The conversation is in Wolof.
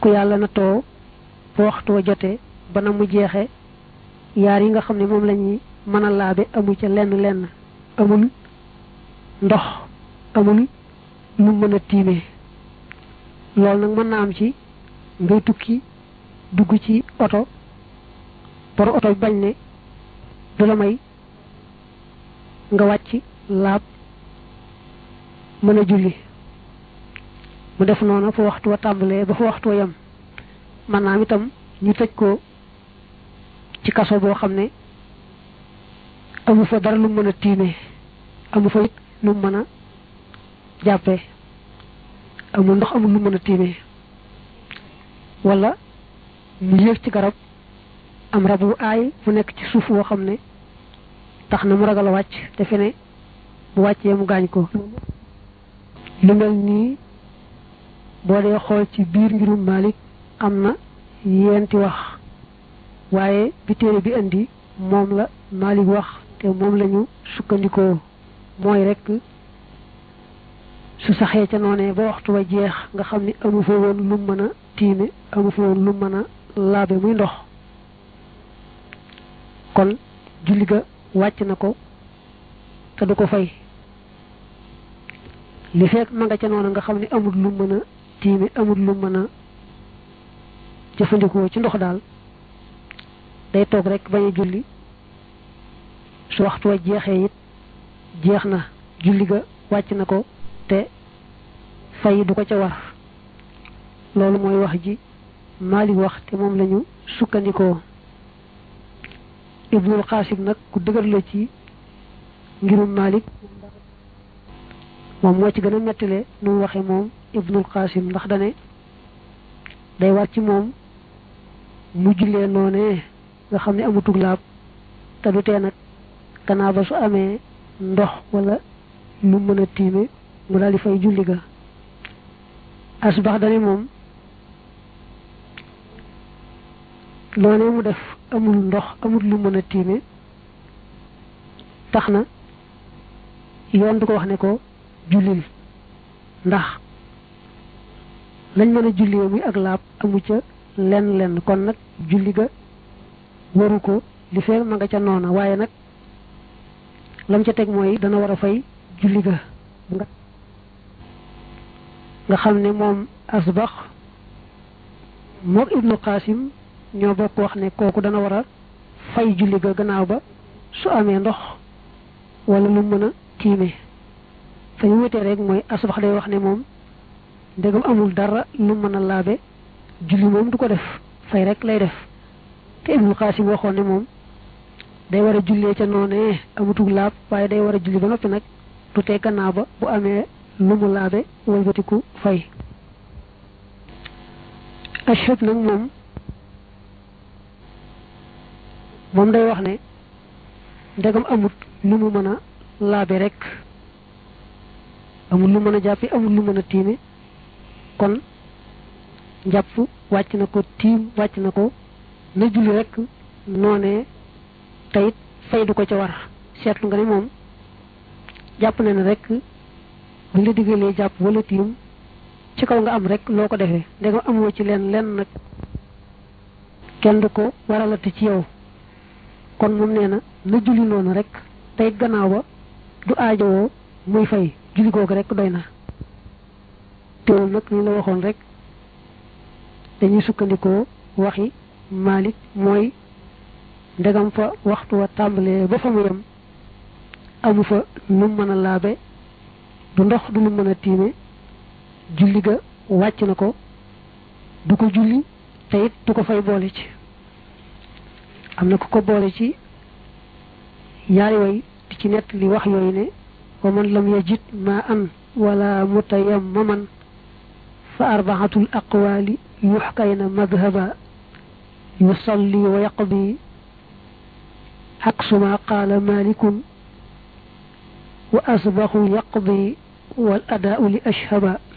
ku yàlla na too ba waxtu wa jotee ba na mu jeexe yaar yi nga xam ne moom la ñuy mën a laabe amul ca lenn lenn amul ndox amul lu mën a tiimee loolu nag mën na am ci ngay tukki dugg ci oto bor oto bi bañ ne du la may nga wàcc laab mën a julli mu def noonu fa waxtu wa tàmbalee ba fa waxtu wa yem man naam itam ñu tëj ko ci kaso boo xam ne amu fa dara lu mën a tiimee amu fa it lu mën a jàppee amul ndox amul lu mën a tiimee wala mu yéeg ci garab am rab wu aay mu nekk ci suuf woo xam ne tax na mu ragal a wàcc defe ne bu wàccee mu gaañ ko lu mel nii boo dee xool ci biir ngirum Malik am na yenti wax waaye bi téere bi indi moom la Malik wax te moom lañu sukkandikoo mooy rekk su saxee ca noonee ba waxtu wa jeex nga xam ni amu fa woon lu mën a tiime amu fa woon lu mën a laabe muy ndox kon julli ga wàcc na ko te du ko fay li fekk ma nga ca noonu nga xam ne amul lu mën a tiime amul lu mën a jëfandikoo ci ndox daal day toog rek bañ a julli su waxtu wa jeexee it jeex na julli ga wàcc na ko te fay du ko ca war loolu mooy wax ji Maalik wax te moom lañu sukkandikoo Ibnul Xaasim nag ku dëgër la ci ngirum Maalik moom moo ci gën a mettile nu mu waxe moom Ibnul Xaasim ndax dane day war ci moom mu jullee noonee nga xam ne amutug laab te du tee nag gannaaw ba su amee ndox wala lu mën a tiime mu daal di fay julli ga asbax dane moom loonee mu def amul ndox amul lu mën a tiime tax na yoon du ko wax ne ko jullil ndax lañ mën a jullee muy ak laab amu ca lenn lenn kon nag julli ga waru ko li fee ma nga ca noona waaye nag lam ca teg mooy dana war a fay julli ga nga nga xam ne moom asbax mook ibnu qasim ñoo bokk wax ne kooku dana war a fay julli ga gannaaw ba su amee ndox wala lu mën a tiime fa ñu wutee rek mooy asbax day wax ne moom ndegam amul dara lu mën a laabe julli moom du ko def fay rek lay def te ibnu qasim waxoon ne moom day war a jullee ca noonee amutug laab waaye day war a julli ba noppi nag du tee gannaaw ba bu amee lu mu laabe walbatiku fay ashab nag moom moom day wax ne ndegam amut lu mu mën a laabe rek amul lu mën a jàppi amul lu mën a tiime kon njàpp wàcc na ko tiim wàcc na ko na julli rek noonee tayit fay du ko ca war seetlu nga ne moom jàpp na ne rek bu la diggalee jàpp wala tiim ci kaw nga am rek loo ko defee ndegam amoo ci leen lenn nag kenn du ko waralati ci yow kon moom nee na na julli noonu rek tey gannaaw ba du aajowoo muy fay julli googu rek doy na teewul nag ni la waxoon rek dañuy sukkandikoo waxi Malik mooy ndegam fa waxtu wa tàmbalee ba fa mu yem amu fa lu mën a laabe du ndox du lu mën a tiime julli ga wàcc na ko du ko julli te it du ko fay boole ci am na ku ko boole ci yaari way di ci nett li wax yooyu ne wa man lam yajid ma an wala mutayammaman fa arbaatul aqwaali yuxkayna madhaba yusalli wa yaqdi aksuma qaala malikun wa asbaxu yaqdi wal adaau li ashhaba